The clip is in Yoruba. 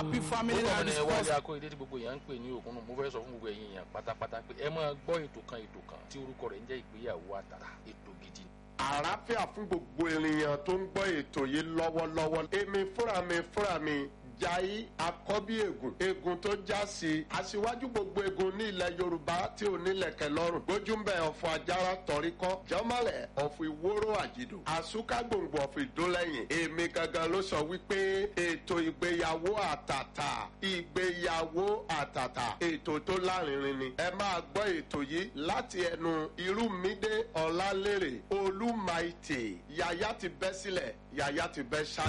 happy family orúkọ mi that ni is wálé first. akóyedé tí gbogbo èèyàn ń pè ní òkun mo fẹ́ sọ fún gbogbo ẹ̀yin èèyàn pátápátá pé ẹ máa gbọ́ ètò kan ètò kan tí orúkọ rẹ̀ ń jẹ́ ìgbéyàwó àtàtà ètò gidi ni. àlàáfíà fún gbogbo ènìyàn tó ń gbọ́ ètò yìí lọ́wọ́lọ́wọ́ èmi fúnra mi fúnra mi jai akọ́bí egun egun tó já sí aṣíwájú gbogbo egun ní ilẹ̀ yorùbá tí ò nílẹ̀kẹ̀ lọ́rùn gbójúmbẹ̀ ọ̀fọ̀ ajára tọ̀ríkọ́ jọ́mọ́lẹ̀ ọ̀fọ̀ ìwóró àjìdò àsúká gbòǹgbò ọ̀fọ̀ ìdólẹ́yìn èmi gangan ló sọ wípé ètò ìgbéyàwó àtàtà ìgbéyàwó àtàtà ètò tó lárinrin ni ẹ máa gbọ́ ètò yìí láti ẹnu irúmídé ọ̀làlérè olúmaìtì yàyà ti bẹ́ sílẹ̀ yàyà ti bẹ́ ṣáájú.